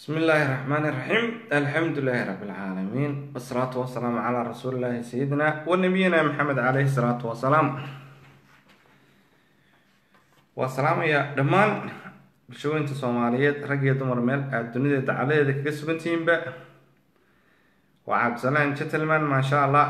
بسم الله الرحمن الرحيم الحمد لله رب العالمين والصلاة والسلام على رسول الله سيدنا ونبينا محمد عليه الصلاة والسلام والسلام يا دمان bulshooyinta soomaaliyeed rag iyo dumar meel aada dunida dacaladeeda kaga sugantihiinba waa cabdisalaan gentleman maasha allah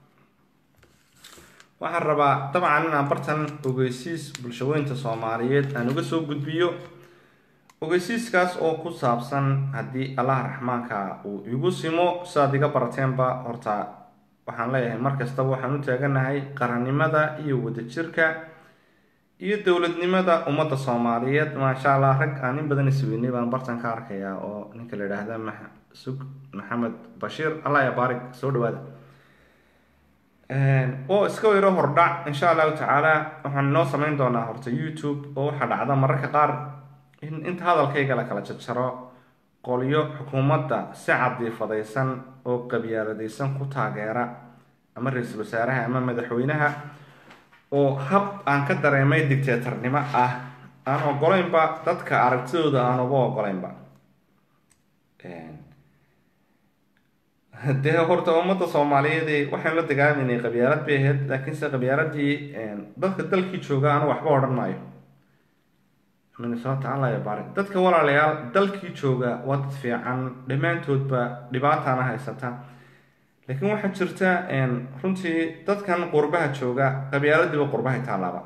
waxaan rabaa dabcan inaan bartan ogeysiis bulshooyinta soomaaliyeed aan uga soo gudbiyo ogeysiiskaas oo ku saabsan haddii allah raxmaanka uu igu simo sidaad iga barateenba horta waxaan leeyahay mar kastaba waxaan u taaganahay qarannimada iyo wadajirka iyo dowladnimada ummadda soomaaliyeed maasha allah rag aan in badan isweynay baan bartan ka arkayaa oo ninka la yidhaahda sug maxamed bashiir allah ya baarig soo dhawaada oo iska weyro hordhac insha allahu tacaala waxaan noo sameyn doonaa horta youtube oo waxaa dhacda mararka qaar in inta hadalkayga la kala jarjaro qolyo xukuumadda si cadiifadaysan oo qabyaaladaysan ku taageera ama ra-iisul wasaaraha ama madaxweynaha oo hab aan ka dareemay dictatornimo ah aan ogolaynba dadka aragtidooda aan uga ogolaynba dee horta ummadda soomaaliyeed waxaan la dagaalaynay qabyaalad bay ahayd laakiinse qabyaaladii dadka dalkii jooga anu waxba odhan maayo minnesota alla ya bari dadka walaalayaal dalkii jooga waa dad fiican dhammaantoodba dhibaataana haysata laakiin waxaa jirta runtii dadkan qurbaha jooga qabyaaladiiba qurbahay taalaaba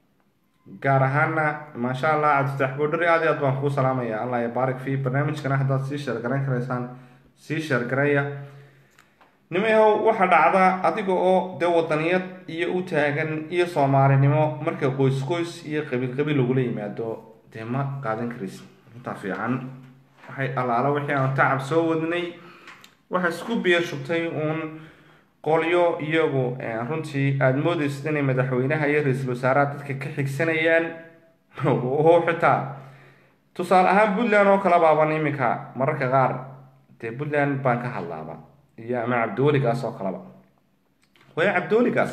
gaar ahaana maasha allah cabdifatax boodhari aad i aad baan kuu salaamaya allah ya baarik fi barnaamijkana haddaad sii sheergarayn karaysaan sii sheergareeya nimayahow waxaa dhacda adiga oo dee wadaniyad iyo u taagan iyo soomaalinimo marka qoys qoys iyo qabiil qabiil lagula yimaado dee ma qaadan karaysa intaa fiican waxay allaala wixii aan tacab soo wadnay waxaa isku biyo shubtay uun qolyo iyagu runtii aada moodeysid inay madaxweynaha iyo ra-iisul wasaaraha dadka ka xigsanayaan oo xitaa tusaale ahaan puntland oo kale baaban iminka mararka qaar dee puntland baan ka hadlaaba iyo ama cabdiweligaas oo kaleba waayo cabdiweligaas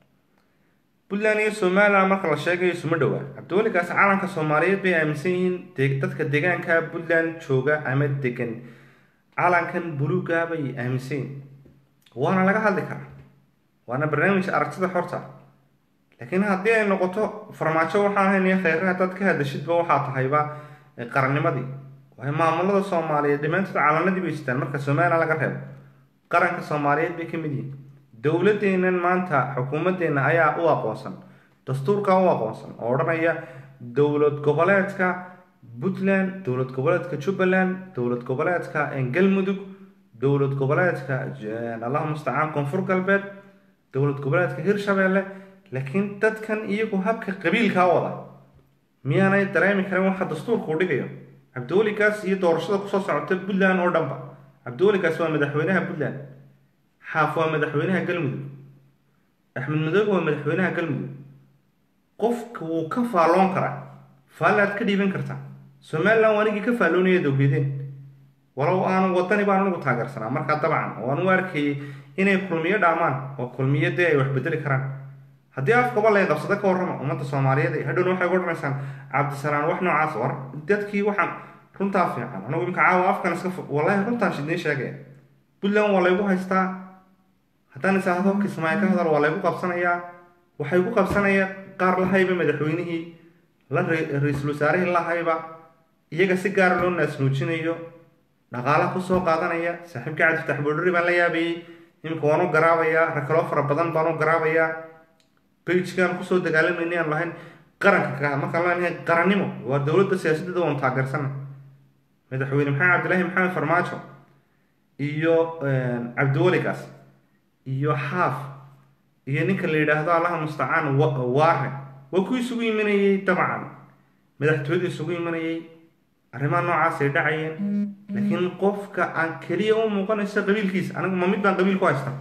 puntland iyo somaliland marka la sheegayo isuma dhowaa cabdiweligaas caalamka soomaaliyeed bay aaminsan yihiin dadka deegaanka puntland jooga ama degan calankan buluuga bay aaminsan yihiin waana laga hadli karaa waana barnaamij aragtida xorta laakiin haddii ay noqoto farmaajo waxaan ahayn iyo kheyre haddaad ka hadashidba waxaa tahayba qarannimadii waayo maamulada soomaaliyeed dhammaantood calanadii bay jirtaan marka somaliland laga reebo qaranka soomaaliyeed bay ka mid yihiin dowladeennan maanta xukuumadeenna ayaa u aqoonsan dastuurka u aqoonsan oo odhanaya dowlad goboleedka puntland dowlad goboleedka jubbaland dowlad goboleedka galmudug dowlad goboleedka allahu mustacaan koonfur galbeed dowlad goboleedka hirshabeelle laakiin dadkan iyagu habka qabiilkaa wada miyaanay dareemi karin waxa dastuurka u dhigayo cabdiweligaas iyo doorashada kusoo socota puntland oo dhanba cabdiweligaas waa madaxweynaha puntland xaaf waa madaxweynaha galmudug axmed madoobe waa madaxweynaha galmudug qofka wuu ka faalloon karaa faallaad ka dhiiban kartaa somaliland waa anigii ka faalloonaya dowladeen walow aanu wadani baan anugu taageersanaa markaa dabcan oo aan u arkayay inay kulmiyo dhaamaan oo kulmiyo dee ay wax bedeli karaan haddii afkaba lay qabsado ka warrama ummadda soomaaliyeed hadhowna waxay odhanaysaan cabdisalaan wax noocaas war dadkii waxaan runtaa fiican anagu imka caawa afkan iska wallahi runtaan shidnii sheegaya puntland waa laygu haystaa haddaan isaahdo kismaayo ka hadal waa laygu qabsanayaa waxay ku qabsanaya qaar lahayba madaxweynihii la ra-iisul wasaarihii lahayba iyaga si gaara loo naasnuujinayo dhaqaalaha kusoo qaadanaya saaxiibka cabdifatax boodhari baan la yaabayay iminka waan u garaabayaa rakaloo fara badan baan u garaabayaa beijigaan kusoo dagaalamayna aan lahayn qaranka ka markaan leenahay qarannimo waa dowladda siyaasadeeda waan taageersana madaxweyne maxamed cabdilaahi maxamed farmaajo iyo cabdiweligaas iyo xaaf iyo ninka la yidhaahdo allaha mustacaan waare waa ku isugu imanayay dabcan madaxtooyada isugu imanayay arrimaha noocaas ay dhacayeen laakiin qofka aan keliya u muuqanayso qabiilkiisa anigu ma mid baan qabiil ku haysta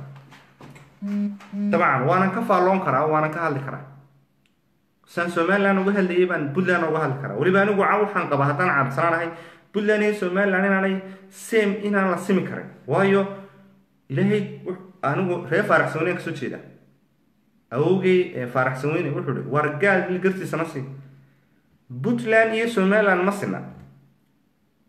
dabcan waanan ka faalloon karaa waanan ka hadli karaa saan somaliland uga hadlayay baan puntland uga hadli karaa weliba anigu ca waxaan qabaa haddaan cabdisanaanahay puntland iyo somaliland inaanay same inaan la simi karin waayo ilaahay anigu reer faaraxsanweyne kasoo jeeda awowgay faaraxsanweyne wuxuu hi war gaal gartiisa na sii puntland iyo somaliland ma sina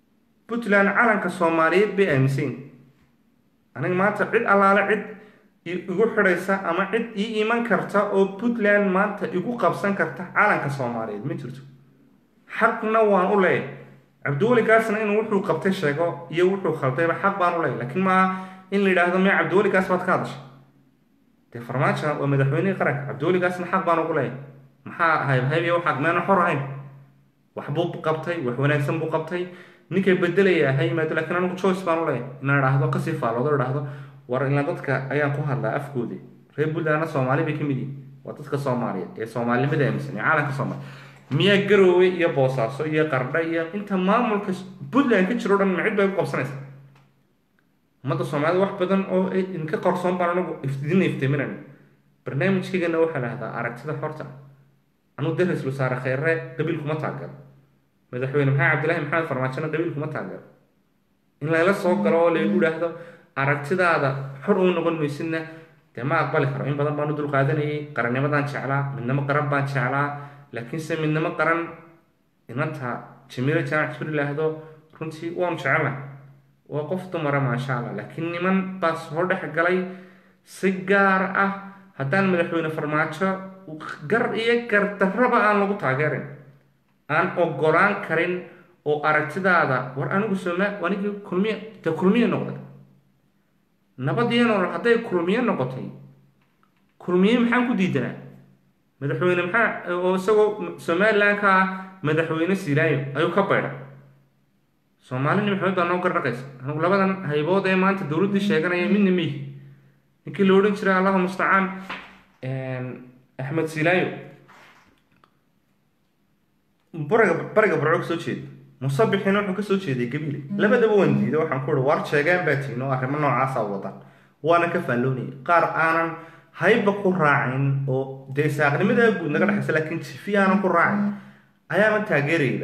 puntland calanka soomaaliyeed bay aaminsan aniga maanta cid allaale cid igu xidhaysa ama cid ii iman karta oo puntland maanta igu qabsan karta calanka soomaaliyeed ma jirto xaqna waan u leeyahay cabdiweli gaasna inuu wuxuu qabtay sheego iyo wuxuu khaldayba xaq baan u leeyahay laakiin maaha in la yidhaahdo miya cabdiweli gaas baad ka hadashay dee farmaajo waa madaxweynihii qaranka cabdiweli gaasna xaq baan ugu leeyahay maxaa haybhaybiya waxaad meena xor ahayn wax buu qabtay wax wanaagsan buu qabtay ninkay bedelaya ha yimaado lakiin anigu choice baan u leeyahay inaan idhaahdo kasii faalloodo idhaahdo war ilaa dadka ayaan ku hadlaa afkoodii reer puntlandna soomaali bay ka mid yihin waa dadka soomaaliyeed ee soomaalinimada aaminsan ee caalamka soomaaliya miyaa garoowe iyo boosaaso iyo qardha iyo inta maamulka puntland ka jiro o dhan macid bay ku qabsanaysa ummadda soomaalida wax badan oo idinka qarsoon baan anagu idin iftiiminayna barnaamijkaygana waxaa lahahdaa aragtida xorta anuu de ra-isul wasaare kheyre qabiil kuma taageero madaxweyne maxamed cabdillahi maxamed farmaajona qabiil kuma taageero in layla soo galo oo laygu idhaahdo aragtidaada xor uu noqon maysidna dee ma aqbali karo in badan baan u dulqaadanayay qarannimadaan jeclaa midnimo qaran baan jeclaa laakiinse midnimo qaran inanta jamiilo jaamac isku ilaahdo runtii waanu jecelnahay waa qof dumara maasha allah laakiin niman baa soo dhex galay si gaar ah haddaan madaxweyne farmaajo gar iyo gardarraba aan lagu taageerin aan ogolaan karin oo aragtidaada war anigu sooma anigii kulmiye dee kulmiye noqday nabadiyo nolol hadday kulmiye noqotay kulmiye maxaan ku diidanaa madaxweyne maxaa oo isagoo somaliland ka ah madaxweyne silaayo ayuu ka baydhay soomaalini maxamed baa noo gardhaqaysa anigu labadan haybood ee maanta dowladdii sheeganaya midna miyi ninkii la odhan jiray allahu mustacaan axmed silaayo bariga bariga barco kasoo jeeda musabixina wuxuu kasoo jeeday gabiile labadaba waan diiday waxaan ku ihi war sheegaan baa tihin oo arrimo noocaasa wadaan waana ka faalloonayay qaar aanan hayba ku raacin oo dee saaqnimadaa guud naga dhexaysa laakiin jifi aanan ku raacin ayaama taageerayba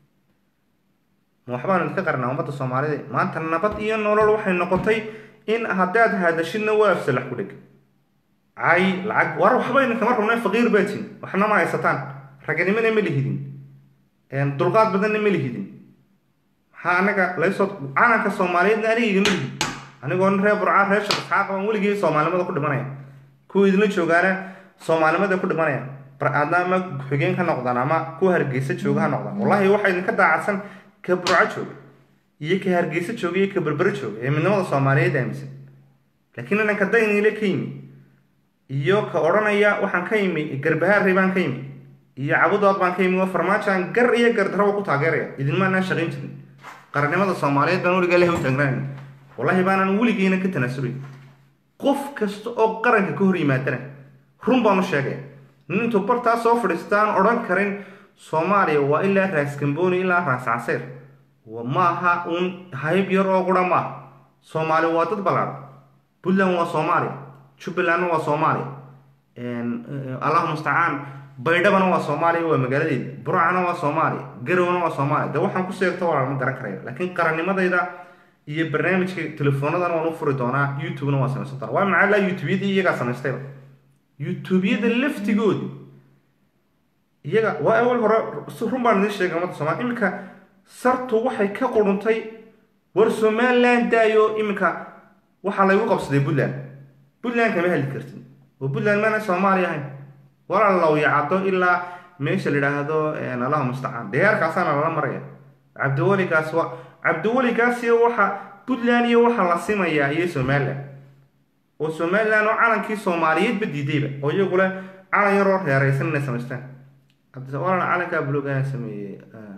ma waxbaanu idinka qarnaa ummadda soomaalida maanta nabad iyo nolol waxay noqotay in haddaad hadashidna waa afsalax ku dheg cay lacag war waxba idinkama rabna faqiir baa tihin waxna ma haysataan raganimana ma lihidin dulqaad badanna ma lihidin maxaa anaga laysoo calanka soomaaliyeedna aniga igama lihid anigoo reer burcaa reer shaq isxaaq baan weligii soomaalinimada ku dhimanaya kuwa idinla joogaana soomaalinimada ku dhimanaya adna ama xigeen ka noqdaan ama kuwa hargeysa jooga ha noqdaan wallahi waxaa idinka daacadsan ka burco jooga iyo ka hargeysa jooga iyo ka berbere jooga ee midnimada soomaaliyeed aaminsan laakiin inanka dayniile ka yimi iyo ka odhanaya waxaan ka yimi garbahaarey baan ka yimi iyo cabudood baan ka yimi waa farmaajaan gar iyo gardaraba ku taageeraya idinmaanaan shaqayn jirin qarannimada soomaaliyeed baan weligaa leha u taagnaanay wallahi baanaan weligiina ka tanaasulay qof kasta oo qaranka ka hor yimaadana run baan u sheegaya nin intuu bartaa soo fadhiistaan odhan karin soomaaliya waa ilaa raas gambooni ilaa raas caseer maaha uun hayb yar oo qura maaha soomaaliya waa dad ballaadhan puntland waa soomaaliya jubbalandna waa soomaaliya allahu mustacaan baydhabana waa soomaaliya waa magaaladeeda burcana waa soomaaliya garowna waa soomaaliya de waxaan ku sheegto waa ma garan karaya laakiin qarannimadayda iyo barnaamijka telefoonadana waan u furi doonaa youtubena waa samaysan doonaa waa macaa laa youtubeyadii iyagaa samaystayba youtubeyada laftigoodi iyaga waa awal hore run baan idiin sheegay ummadda somalia iminka sartu waxay ka quruntay war somaliland daayo iminka waxaa laygu qabsaday puntland puntland kama heli kartin oo puntland maana soomaaliya ahayn walaa lawyacado ilaa meesha la yidhaahdo allahu mustacaan deyaarkaasaana lala maraya cabdiweligaas wa cabdiweligaas iyo waxa puntland iyo waxa la simayaa iyo somaliland oo somaliland oo calankii soomaaliyeedba diidayba oo iyagule calan yaroo reeraysan inay samaystaan walal calankaa bulugaan sameeyey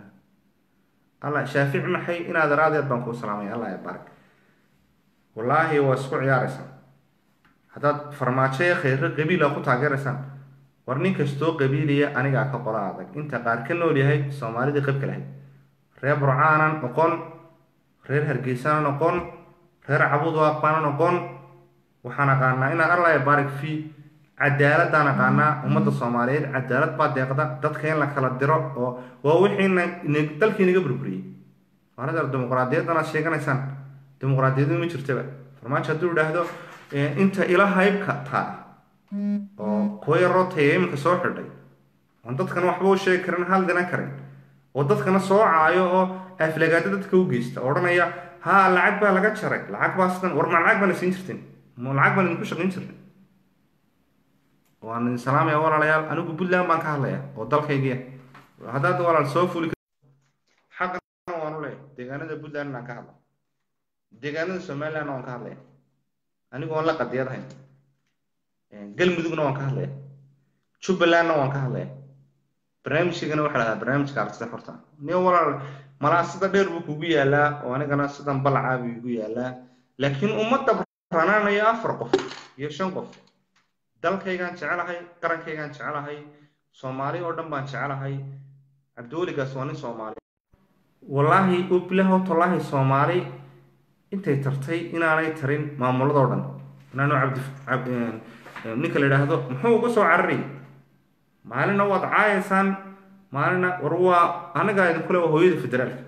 alla shaafici maxay inaad raadeed baan kuu salaamay allah ya barak wallaahi waa isku ciyaaraysaan haddaad farmaajo ee kheyre qabiila ku taageeraysaan war nin kastoo qabiiliya anigaa ka qola adag inta qaar ka nool yahay soomaalidii qabka lahayd reer burcaanan noqon reer hargeysana noqon reer cabuudwaaq baana noqon waxaan aqaanaa inaan allah ya barak fi cadaaladaan aqaanaa ummadda soomaaliyeed cadaalad baa deeqda dadka in la kala diro oo waa wixiina dalkii naga burburiyey anadeer dimuqraadiyadan aad sheeganaysaan dimuqraadiyadu ma jirtaba farmaajo hadduu idhaahdo inta ila haybka taa oo kuwa yaroo taya iminka soo xidhay oon dadkana waxba u sheegi karin hal dinan karin oo dadkana soo caayo oo aflagaado dadka u geysta odhanaya haa lacag baa laga jaray lacag baa sidan war ma lacag baana siin jirtin ma lacag baan idinku shaqayn jirnay waan idin salaamaya walaalayaal anigu puntland baan ka hadlaya oo dalkaygiya haddaad walaal soo fuli xaqan waan u leeyahay deegaanada puntland aan ka hadla deegaanada somaliland waan ka hadlaya anigu waan la qadiyadahay galmudugna waan ka hadlaya jubbalandna waan ka hadlaya barnaamijkaygana waxaa lahdaa barnaamijka aragtida xorta nin walaal malaa sida dheer buu kugu yaalaa oo anigana sidan balacaa buu igu yaalaa laakiin ummadda ranaanaya afar qof iyo shan qof dalkaygaan jecelahay qarankaygaan jecelahay soomaali oo dhan baan jecelahay cabdiweligaas waa nin soomaali wallaahi ubilaho tallaahi soomaali intay tartay inaanay tarin maamuladoo dhan inaanu cabdi ninka la yidhaahdo muxuu uga soo cararayay maalina waad caayaysaan maalina war waa anigaa idinkule waa hooyada federaalka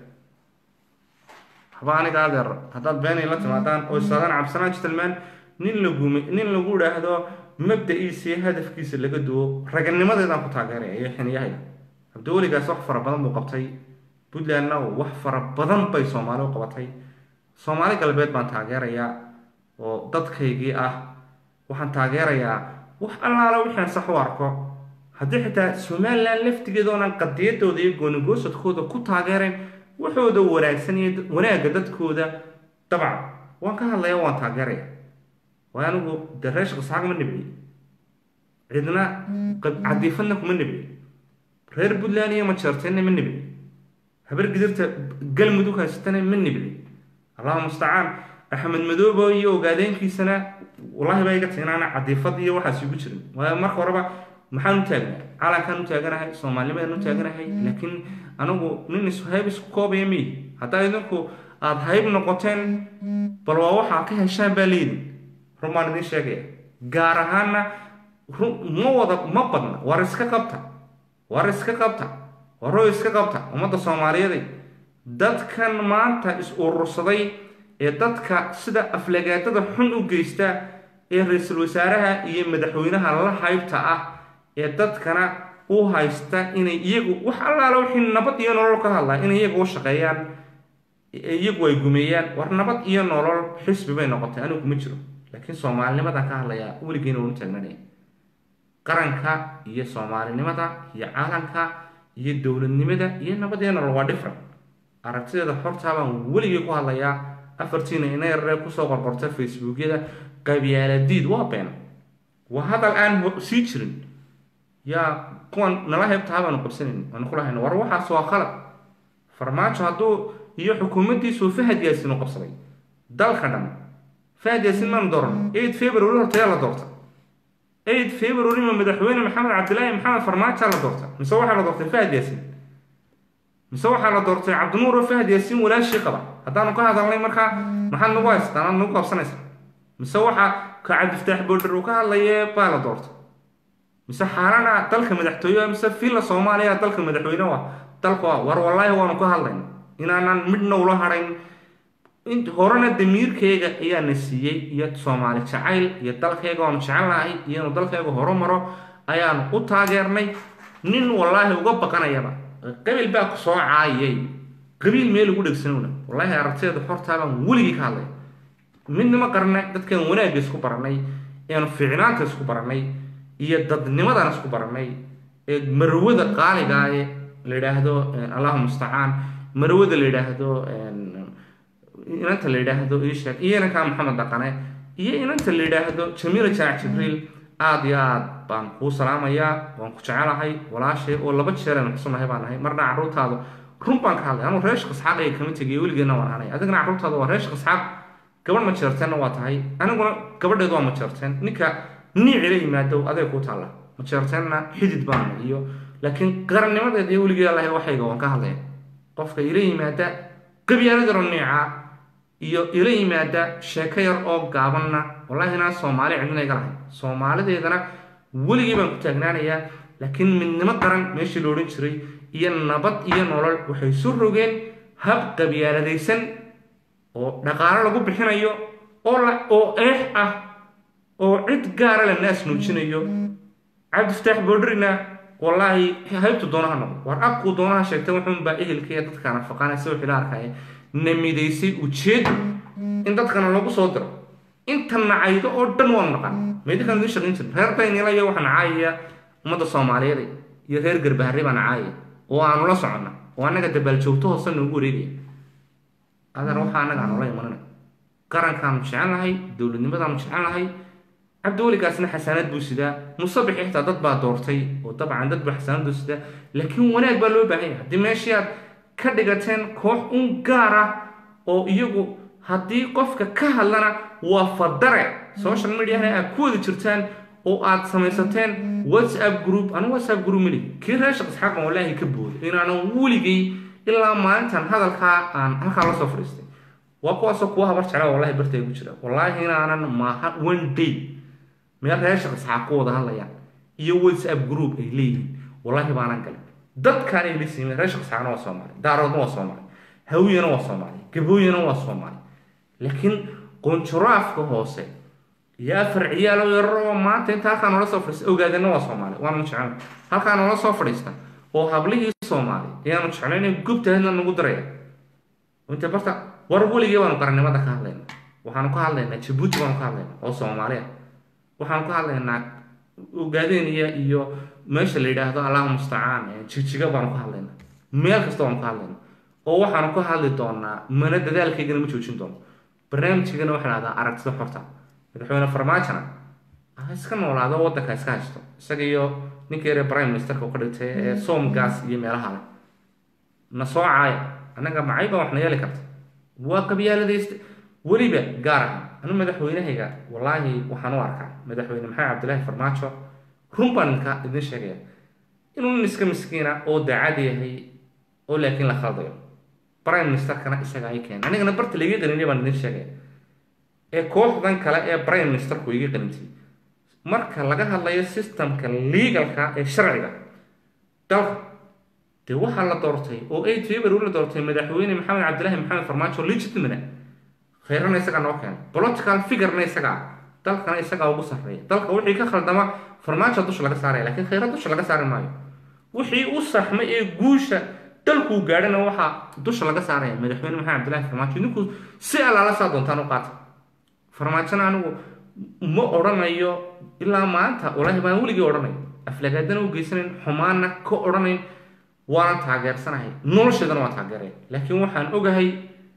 haba aniga adeer haddaad beenay la timaadaan oo istaadaan cabsanaan jitalmaan nin lagume nin lagu idhaahdo mabda-iisa iyo hadafkiisa laga duwo raganimadeedaan ku taageeraya iyo xiniyahayga cabdiweligaas wax fara badan buu qabtay puntlandna wax fara badan bay soomaali u qabatay soomaali galbeed baan taageerayaa oo dadkaygii ah waxaan taageerayaa wax allaala wixaan sax u arko haddii xitaa somalilan laftigeeda oonan qadiyadooda iyo goonigoosadkooda ku taageerayn waxooda wanaagsan iyo wanaagga dadkooda dabcan waan ka hadlaya waan taageeraya waayo anigu dee reesha qasxaag ma nibci cidna cadiifadna kuma nibci reer puntland iyo majeerteenna ma nibci habar gidirta galmudug haysatana ma nibci allahuma mustacaan axmed madoobo iyo ogaadeenkiisana wallaahi baa iga tiinaana cadiifad iyo waxaas igu jirin waayo marka horeba maxaan u taagnaa calankaan u taaganahay soomaalnimadaan u taaganahay laakiin anigu nin ishayb isku koobaya miyi haddaa idinku aada hayb noqoteen bal waa waxaa ka heshaan baa leedin run baan idiin sheegaya gaar ahaanna run ma wada ma badna war iska qabta war iska qabta waroo iska qabta ummadda soomaaliyeeday dadkan maanta is urursaday ee dadka sida aflagaadada xun u geysta ee ra-iisul wasaaraha iyo madaxweynaha la haybta ah ee dadkana u haysta inay iyagu wax allaala wixii nabad iyo nolol ka hadlaa inay iyagu u shaqeeyaan iyagu ay gumeeyaan war nabad iyo nolol xisbi bay noqotay anigu kuma jiro laakiin soomaalinimadaan ka hadlayaa weligeena unu taagnanaya qaranka iyo soomaalinimada iyo caalanka iyo dowladnimada iyo nabad iyo nolol waa different aragtideeda xortaa baan weligii ku hadlayaa afartiina ina yararee kusoo qorqorta facebookyada qabyaaladiid waa been waa hadal aan sii jirin yaa kuwan nala heybtaha baanu qabsanayn aanu ku lahayno war waxaas waa qalad farmaajo hadduu iyo xukuumaddiisu fahad yaasin u qabsaday dalka dhan fahad yaasin maanu dooran eight february hortayaa la doorta eight february ma madaxweyne maxamed cabdilaahi maxamed farmaajoa la doorta mise waxaa la doortay fahad yaasin mise waxaa la doortay cabdinuur oo fahad yaasin walaashii qaba haddaanu ka hadalnay markaa maxaad nagu haystaan aad nagu qabsanaysa mise waxaa ka cabdiftaax boodhar uu ka hadlaye baa la doortay mise xaarana dalka madaxtooye mise villa soomaaliya dalka madaxweyne waa dalku ah war wallaahi waanu ka hadlayna inaanan midna ula hadhayn horena damiirkayga ayaana siiyey iyo soomaali jacayl iyo dalkayga oonu jecelnahay iyo inuu dalkayga horumaro ayaanu u taageernay nin wallaahi uga baqanayaba qabiil baa ku soo caayay qabiil meel ugu dhegsanowna wallaahi aragtideeda xortaabaan weligii ka hadlay midnimo qarnay dadkan wanaagga isku baranay eanu fiicnaanta isku baranay iyo dadnimadan isku baranay ee marwada qaaliga ee la yidhaahdo allahu mustacaan marwada la yidhaahdo inanta la yidhaahdo isheeg iyo inankaa maxamed dhaqane iyo inanta la yidhaahdo jamiila jaac jibriil aada iyo aad baan kuu salaamayaa waan ku jecelahay walaashay oo laba jeer aynu xusunahay baan nahay marna carruurtaadu run baan ka hadlay anuu reesha qasxaaq ay kama tegiyo weligeedna waan hanay adigna carruurtaadu waa reesha qasxaaq gabadh ma jeerteenna waa tahay aniguna gabadheedu waa ma jeerteen ninka niicila yimaado adeeg kuu taalla ma jeerteenna xidid baana iyo laakiin qarannimadeeda iyo weligeed allahay waxayga waan ka hadlaya qofka ila yimaada qabyaaladaro niica iyo ila yimaada sheeko yar oo gaabanna wallahi inaan soomaali cidina iga lahayn soomaalideedana weligii baan ku taagnaanayaa laakiin midnimo qaran meeshii la odhan jiray iyo nabad iyo nolol waxay su rogeen hab qabyaaladaysan oo dhaqaalo lagu bixinayo oo la oo eex ah oo cid gaara la naas nuujinayo cabdifataax boodrina wallaahi haybtu doonaha noqdo war abkuu doonaha sheegtay wuxuunbaa ehelkaiyo dadka nafaqaanaysa wixii la arkaya na midaysay ujeed in dadkana lagu soo diro inta nacaydo oo dhan waanu naqan meydinkaan idiin shaqayn jirin reer daynila iyo waxa nacaayaya ummadda soomaaliyeed iyo reer garbaharre baa nacaayaya oo aanu la soconna oo annaga dabaaljoogto hoose noogu wareegaya adeer waxaa annaga aanu la imanana qarankaanu jecelnahay dowladnimadaanu jecelnahay cabdiweligaasna xasaanad buu sidaa musabixi xitaa dad baa doortay oo dabcan dad baa xasaanad buu sidaa laakiin wanaag baa loo baahan yahay haddii meeshii aad ka dhigateen koox un gaar ah oo iyagu haddii qofka ka hadlana waa fadare social mediahana aad ku wada jirtaan oo aad samaysateen whatsapp group anu whatsapp group mali kii reer shaq isxaaqan wallaahi ka booda inaanan weligay ilaa maalintan hadalkaa aan halkaa lasoo fadhiistay waa kuwaasoo kuwa habar jecla wallahi bartay ku jira wallaahi inaanan maaha one day meel reer shaq isxaaq ku wada hadlayaan iyo whatsapp group ay leeyihiin wallaahi baanan galin dadkaan ay la siimeen reer shaq isxaaqna waa soomaali daaroodna waa soomaali hawiyana waa soomaali gabooyana waa soomaali laakiin qonjuraafka hoose iyo afar ciyaalo yararo oo maanta inta halkaa noola soo fadhiista ogaadana waa soomaali waanu jecel halkaa noola soo fadhiista oo hablihii soomaali ayaanu jeclayna gubtaadna nagu daraya inta barta war weligii baanu qarannimada ka hadlayna waxaanu ka hadlaynaa jabuuti baanu ka hadlaynaa oo soomaaliya waxaanu ka hadlaynaa ogaadeniya iyo meesha la yidhaahdo allahu mustacaan jijiga baanu ka hadlaynaa meel kasta baanu ka hadlaynaa oo waxaanu ka hadli doonaa mana dadaalkaygana ma joojin doono barnaamijkaygana waxaa dhahdaa aragtida xorta madaxweyne farmaajona ha iska noolaado waddanka iska haysto isaga iyo ninkii yare prime ministerka ka dhigtay ee soomgaas iyo meelaha leh na soo caaya annaga macayba waxna yeeli karta waa qabyaaladaysta weliba gaar ah anu madaxweynahayga wallaahi waxaan u arkaa madaxweyne maxamed cabdilaahi farmaajo run baan idinka idin sheegaya inuu nin iska miskiina oo daacad yahay oo laakiin la khaldayo prime ministerkana isaga ay keenay anigana barta laiga qaninay baan idin sheegaya ee kooxdan kale ee prime ministerku iga qanintay marka laga hadlayo systemka legalka ee sharciga dalka dee waxaa la doortay oo eight february la doortay madaxweyne maxamed cabdilaahi maxamed farmaajo legitimate khayrana isagaa noo keenay political figurena isagaa dalkana isagaa ugu sarreeya dalka wixii ka khaldama farmaajo dusha laga saaraya laakiin khayra dusha laga saari maayo wixii u saxmay ee guusha dalkuu gaadhana waxaa dusha laga saaraya madaxweyne maxamed cabdilaahi farmaajo idinku si allaala saa doontaan u qaata farmaajona anigu ma odhanayo ilaa maanta walaahi baan weligii odhanayo aflagaadana u geysanayn xumaana ka odhanayn waanan taageersanahay nolosheedana waan taageeraya laakiin waxaan ogahay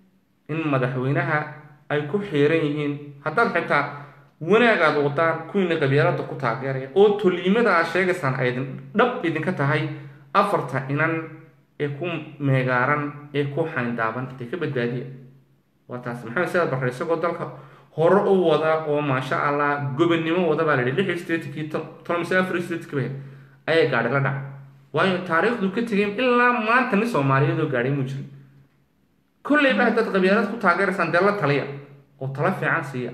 in madaxweynaha ay ku xiiran yihiin haddaad xitaa wanaagaad wadaan kuwiina qabyaalada ku taageeraya oo toliimada aad sheegaysaan ay dhab idinka tahay afarta inan ee ku meegaaran ee ku xayndaaban dee ka badbaadiya waa taas maxamed sidaad barre isagoo dalka hore u wada oo maasha allah gobonnimo wada baa la yidhi lix statekii tolmise afar statekaba ayaa gaadhi la dhaca waayo taariikhdu ka tegay ilaa maanta nin soomaaliyeed oo gaadhay muu jirin kolleyba haddaad qabyaalad ku taageeraysaan dee la taliya oo tala fiican siiya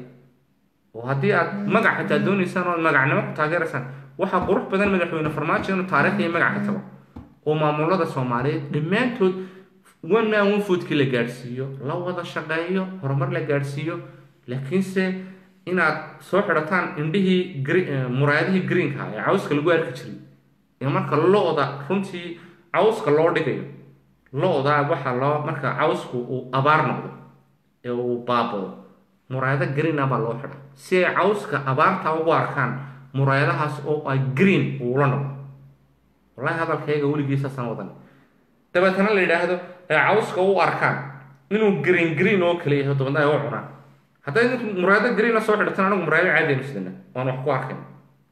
oo haddii aad magac xitaa doonaysaan oo magacnimo ku taageeraysaan waxaa qurux badan madaxweyne farmaajo inuu taariikh iyo magac ka tago oo maamulada soomaaliyeed dhammaantood one man one foodkii la gaadhsiiyo la wada shaqeeyo horumar la gaadhsiiyo laakiinse inaad soo xidhataan indhihii muraayadihii greenka ee cawska lagu arki jiray ee marka lo-da runtii cawska loo dhigayo lo-da waxaa loo marka cawsku uu abaar noqdo ee uu baabado muraayado greena baa loo xidha si ay cawska abaarta ugu arkaan muraayadahaas oo ay green uula noqdo wallahi hadalkayga weligiisaasan wadan dabeetana la yidhaahdo ee cawska u arkaan inuu green green oo kale yahay dabadna ay u cunaan hadday ninku muraayado green la soo xidhatan anagu muraayado caadaynu sidana waanu wax ku arkayna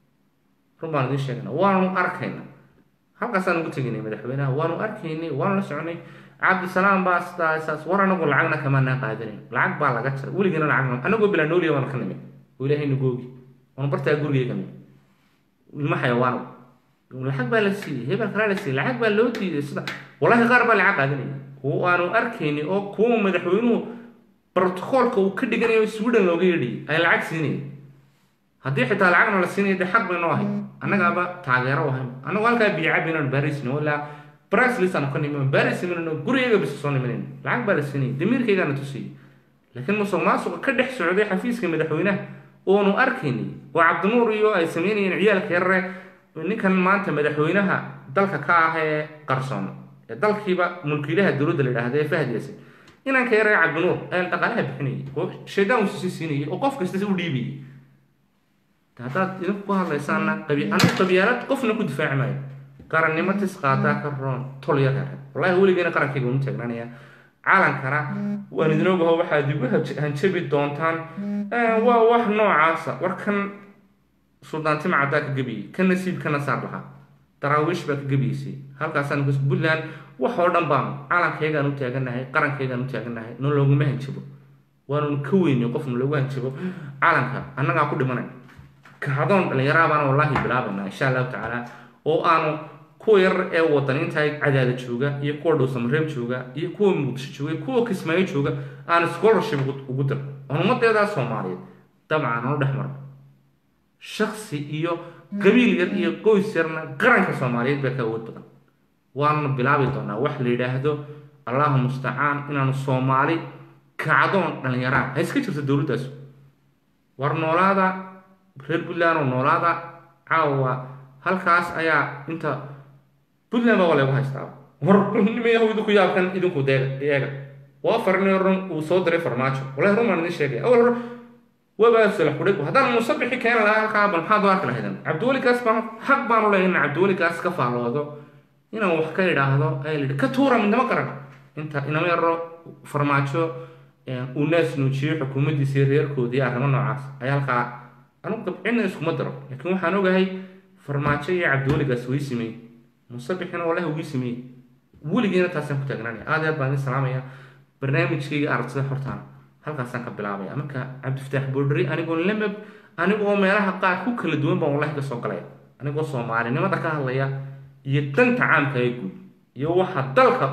run baan idiin sheegayna waanu arkayna halkaasaan ugu teginay madaxweynaha waanu arkaynay waanu la soconay cabdisalaam baa sidaa saas war anagu lacagna kamaanaa qaadanayn lacag baa laga jira weligana lacag anagoo bilaa nooliya waanu ka nimid oo ilaahay nagoogi waanu bartaa gurigeyga nimid ilma xayawaano lacag baa la siiyey hebel kalaa la siiyey lacag baa loo diiday sida wallahi qaar baa lacag qaadanaya kuwa aanu arkaynay oo kuwa madaxweynuhu brotocoolka uu ka dhiganayo sweden looga yeedhiyay ay lacag siinayeen haddii xitaa lacagna la siinaya dee xaq baynoo ahay annagaaba taageero ahay annagu halkaa biyacabi inaan baarisno ilaa braslis aanu ka nimin baris iminano gurigaga bisa soo niminayn lacag baa la siinaya damiirkaygaana tusiyey laakiin musuq maasuqa ka dhex socday xafiiska madaxweynaha oonu arkaynay oo cabdinuur iyo ay sameynayeen ciyaalka yarare ninkan maanta madaxweynaha dalka ka ah ee qarsoon ee dalkiiba mulkiilaha dowladda la yidhaahda ee fahad yaasin inanka yaree cabdinuur ee dhaqaalaha bixinayay oo shaydaan usi siinayay oo qof kasta u dhiibayay haddaad idinku ku hadlaysaana anigu qabyaalad qofna ku difaaci maayo qarannimo tis qaadaa ka roon tol yar yar wallahi weligeena qarankayga unu taagnaanaya caalankana waan idin ogaho waxaad igu hanjabi doontaan waa wax noocaasa warkan suldaantima caddaa ka gebiyey ka nasiib kana saar lahaa daraawiish baa ka gebiyeysay halkaasaan puntland wax oo dhan baanu caalankaygaan u taaganahay qarankaygaan u taaganahay no looguma hanjabo waanun ka weynay qofna loogu hanjabo caalanka annagaa ku dhimanay kacdoon dhallinyaraa baana wallaahi bilaabaynaa insha allahu tacaala oo aanu kuwa yar ee wadaniinta cadaada jooga iyo kuwa dhowsamareeb jooga iyo kuwa muqdisho jooga kuwa kismaayo jooga aan scholarship ugu dir oon ummadeedaa soomaaliyeed dabcan aanu dhex marno shaksi iyo qabiil yar iyo qoys yarna qaranka soomaaliyeed baa ka awood badan waanu bilaabi doonaa wax la yidhaahdo allahu mustacaan inaanu soomaali kacdoon dhallinyaraa ha iska jirto dowladdaas war noolaada reer puntland oo noolaada caawa halkaas ayaa inta puntland baa waa lagu haystaa war nimayahu idinku yaabkan idinku deega eega waa farni run uu soo diray farmaajo wallahi run baan idin sheegaya awal hore wabaa salax kudhig haddaan musabixi keeni lahaa halkaa bal maxaad u arki lahaydan cabdiwelikaas baan xaq baanu leeyahay in cabdiwelikaas ka faalloodo inaan wax ka idhaahdo ayaa la yidhi ka tuura midnimo qaran inta inama yaro farmaajo uu naas nuujiyey xukuumaddiisa iyo reerkoodii arrimo noocaas ayaa halkaa anugu cidna iskuma daro laakiin waxaan ogahay farmaajo iyo cabdiweligaas way sameeyey musabixina wallahi wii sameeyey weligeena taasaan ku taagnaanaya aad aad baan idin salaamaya barnaamijkayga aragtida hortaana halkaasaan ka bilaabaya marka cabdifataax boodhari anigoo lamab anigoo meelaha qaar ku kala duwan baan wallahi kasoo galaya anigoo soomaalinimada ka hadlaya iyo danta caamka ee guud iyo waxa dalka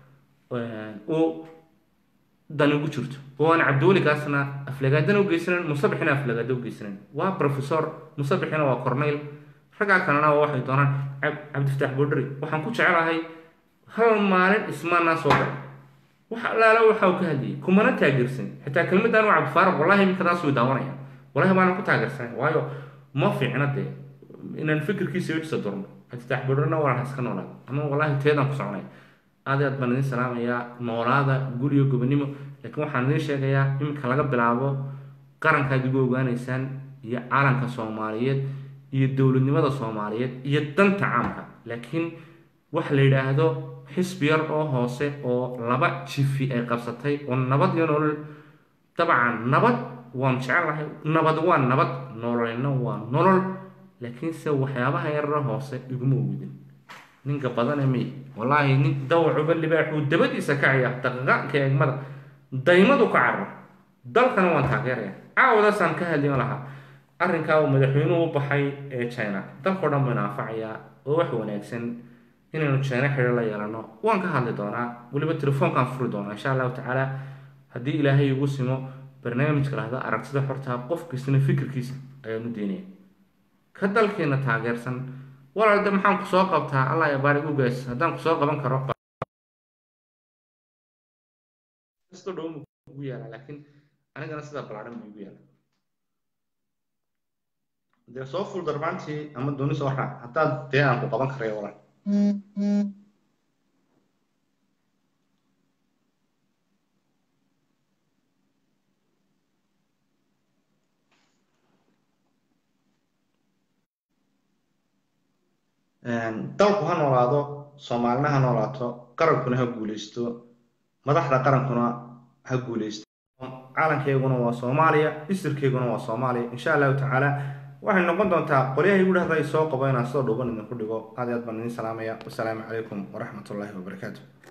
uu dan ugu jirto oo aan cabdiweligaasna aflagaadana ugeysanayn musabixina aflagaada ugeysanayn waa professor musabixina waa corneyl raggaa kalena waa waxay doonaan cabdifataax boodhari waxaan ku jecelahay hal maalin ismaanaa soo galay wax allaala waxa uu ka hadlayay kumana taageersan xitaa kelmaddan waa cabdifaaraq wallahi iminkadaas way daawanaya wallahi baanan ku taageersanay waayo ma fiicna dee inaan fikirkiisa wejisa durno cabdifataax boodharina waan iska noolaad ama wallahi teedaan ku soconay aad aad baan idin salaamayaa noolaada guriyo gobonimo laakiin waxaan idiin sheegayaa iminka laga bilaabo qarankaad igu ogaanaysaan iyo caalanka soomaaliyeed iyo dowladnimada soomaaliyeed iyo danta caamka laakiin wax la yidhaahdo xisbi yar oo hoose oo laba jifi ay qabsatay oo nabad iyo nolol dabcan nabad waan jecelahay nabad waa nabad nololina waa nolol laakiinse waxyaabaha yarara hoose iguma ogidin ninka badane miy wallaahi nin dawacuba libaaxuu dabadiisa kacaya daqiiqaanka eegmada daymadu ka carro dalkana waan taageeraya caawadaasaan ka hadlin lahaa arrinkaa uu madaxweynuhu u baxay ee china dalkao dhan buu inaafacayaa oo wax wanaagsan inaynu china xidho la yeelano waan ka hadli doonaa weliba telefoonkaan furi doonaa insha allahu tacaala haddii ilaahay igu simo barnaamijka lahda aragtida xortaa qof kastana fikirkiisa ayaanu deynaya ka dalkeena taageersan walaalde maxaan ku soo qabtaa allah ya baarig ugaas haddaan kusoo qaban karo kasto dhow ugu yaala laakiin anigana sidaa balaaran buu igu yaala dee soo ful darbaantii ama dooni soo raac haddaad dee aan ku qaban karayo walaal dalku ha noolaado soomaalina ha noolaato qarankuna ha guuleysto madaxda qarankuna ha guuleysto calankeyguna waa soomaaliya isirkeyguna waa soomaaliya insha allahu tacaala waxay noqon doontaa qolyaha igu dhahda ay soo qabo inaan sida dhuuban idinku dhigo aad i aad baan idin salaamaya wasalaamu calaykum waraxmat ullaahi wabarakaatu